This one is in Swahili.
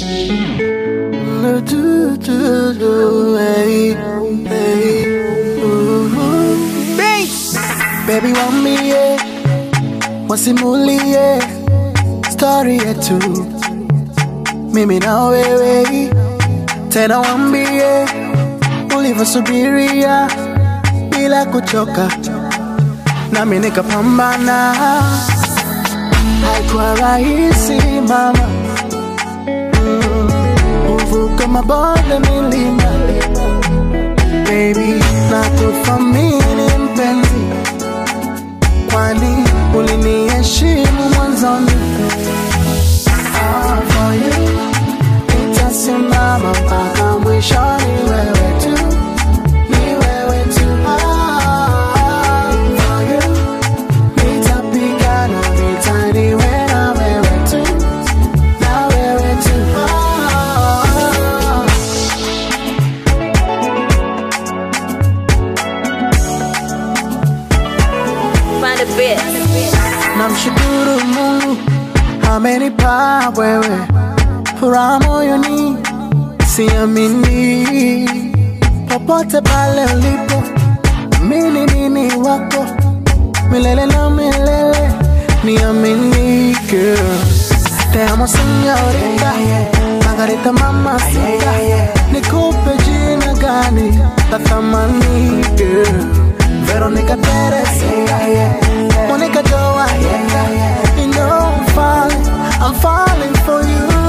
Do, do, do, hey, hey, ooh. Baby wambie, wasimulie story yetu mimi na wewe, tena wambie ulivyosubiria bila kuchoka, nami nikapambana. Haikuwa rahisi mama, Mm, kuvuka mabonde milima, baby, na kuthamini mpenzi, kwani uliniheshimu mwanzoni. Ah, for you, nitasimama mpaka mwishoni, wewe tu, ni wewe tu. Ah, for you, nitapigana vita niwe na wewe tu, na wewe tu. Ah, Find a bit. namshukuru Mungu amenipa wewe furaha moyoni, siamini popote pale ulipo, mimi nini wako milele na milele, niamini girl. Te amo señorita, Margarita mamacita, nikupe jina gani la thamani girl, Veronica Teresita, Monica Joa, you know I'm falling, I'm falling for you.